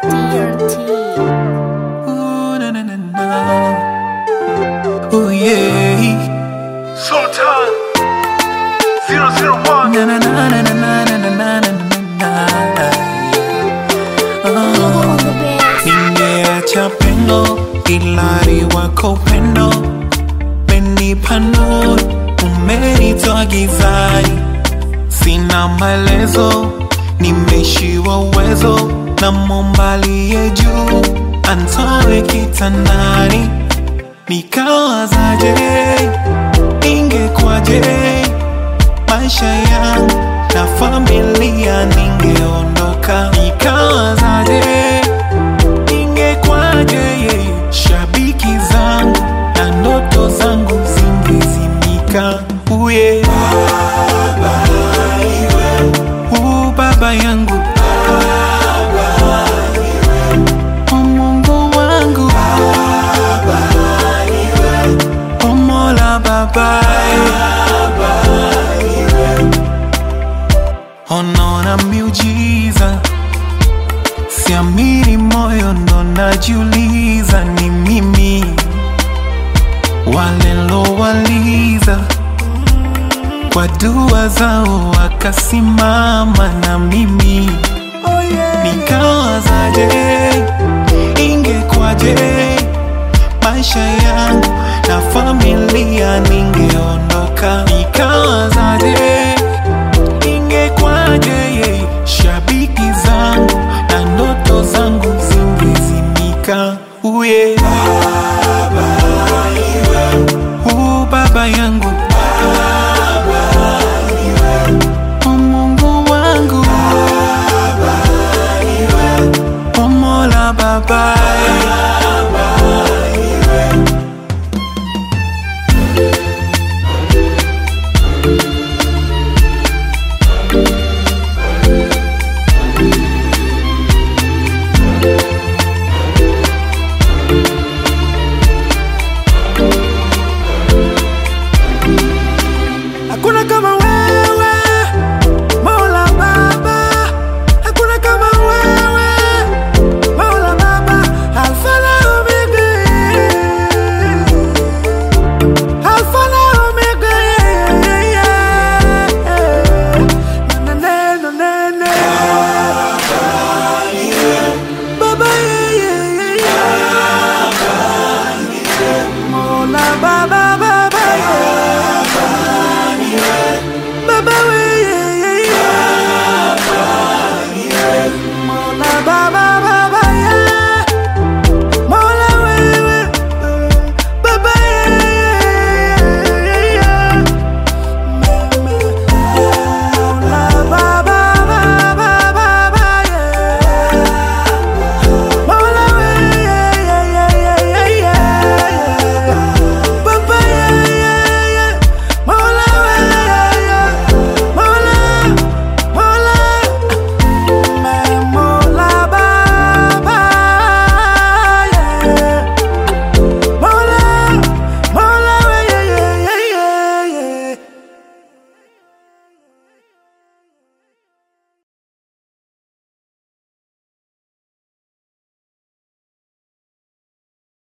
DRT. Ooh, na, na, na, na. Ooh, yeah. Sultan 001 Na, na, na, na, na, na, na, na, na, na, na. Oh. On the bass. Ningeacha pendo ilari wako upendo menipa nuru umenitoa gizani sina maelezo nimeshiwa uwezo na mombalie juu antoe kitandani nikawazaje ingekwaje maisha yangu na familia ningeondoka nikawazaje ingekwaje shabiki zangu na ndoto zangu zingezimika uye baba, u baba yangu O Mungu wangu O Mola babaye Onaona miujiza Siamini moyo ndo najiuliza ni mimi walilowaliza kwa dua zao wakasimama na mimi nikawazaje ingekwaje maisha yangu na familia ningeondoka nikawazaje ingekwaje shabiki zangu na ndoto zangu zingezimika uye baba, u baba yangu O Mungu wangu O Mola babaye